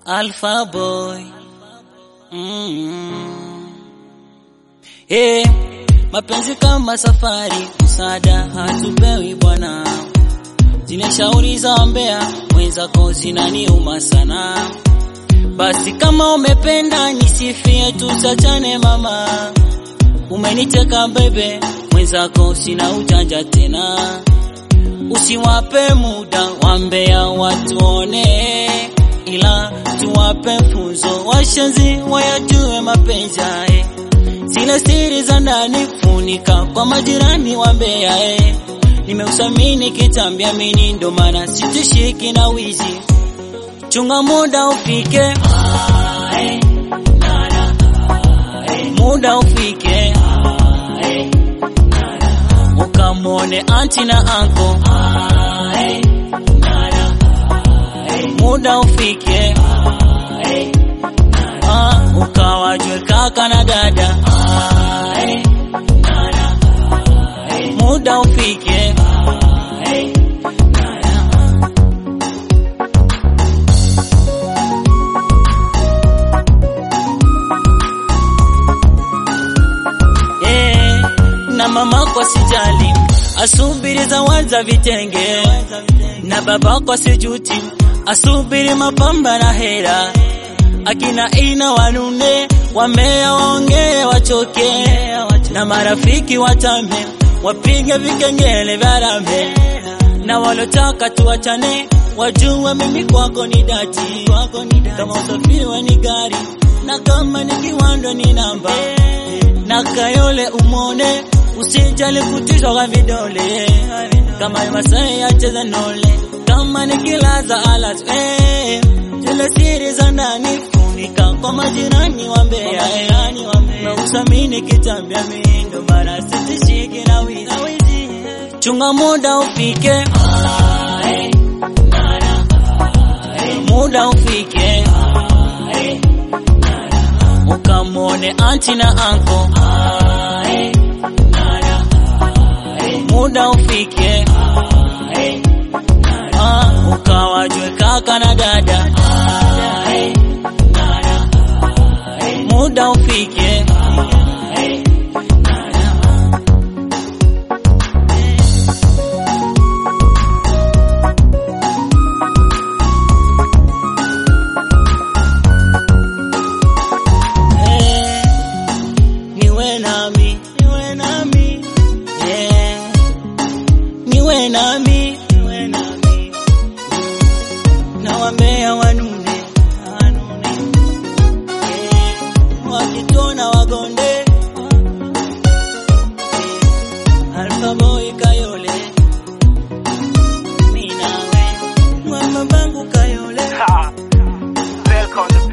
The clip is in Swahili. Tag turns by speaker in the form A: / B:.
A: Alpha Boy. Mm. Hey, mapenzi kama safari, msaada hatupewi bwana. Zile shauri za mbea mwenzako zinaniuma sana. Basi kama umependa nisifie, tusachane mama. Umeniteka bebe, mwenzako sina ujanja tena. Usiwape muda wambea watuone, ila tuwape funzo washenzi wayajue mapenzi yae. Zile siri za ndani funika kwa majirani wambea eh. Nimeusamini kitambia mini ndo maana sitishiki na wizi. Chunga muda ufike, ae, nana, ae, muda ufike, ae, nana, ukamwone anti na anko, ae, nana, ae, muda ufike, ae, nana, ukawajwe kaka na dada, ae, nana, ae, muda ufike, ae, nana. Eh, na mama kwa sijali asubiri zawadi za vitenge na baba kwa sijuti asubiri mapamba na hera akina ina wanune wamea waongee wachoke na marafiki watame wapige vikengele vya rambe na walotaka tuachane wajue mimi kwako ni dati kama usafiri wa ni gari na kama ni kiwando ni namba na kayole umone usijali kutishwa kwa vidole kama ni masai acheza nole kama ni kilaza alas eh, zile siri za ndani funika kwa majirani wa mbea na usamini kitambia mindo mara sitishiki na wizi chunga muda ufike ae, nana, ae, muda ufike ae, nana, ukamwone anti na anko ae, nana, ae, muda ufike ae, nana, ukawajwe kaka na dada ae, nana, ae, muda ufike ae, nana. Eh, niwe nami, niwe nami, eh, niwe nami, niwe nami, na wambea wanune, wanune, eh, wakitona wagonde, eh, Alpha Boy Kayole, mi nawe, mama bangu Kayole.
B: Ha! Welcome to